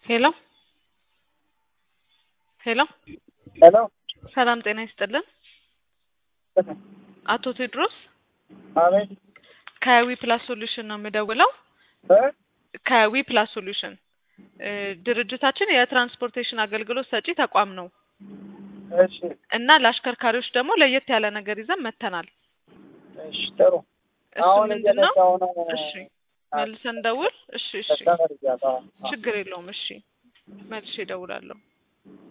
ሄሎ ሄሎ ሄሎ ሰላም ጤና ይስጥልን። አቶ ቴድሮስ አቤት ከዊ ፕላስ ሶሉሽን ነው የምደውለው። እ ከዊ ፕላስ ሶሉሽን እ ድርጅታችን የትራንስፖርቴሽን አገልግሎት ሰጪ ተቋም ነው እሺ እና ለአሽከርካሪዎች ደግሞ ለየት ያለ ነገር ይዘን መጥተናል። እሺ ጥሩ እሱ አሁን ምንድን ነው? እየነዳሁ ነው እሺ መልሰን ደውል። እሺ እሺ ተመርጃለሁ። ችግር የለውም። እሺ መልሼ እደውላለሁ።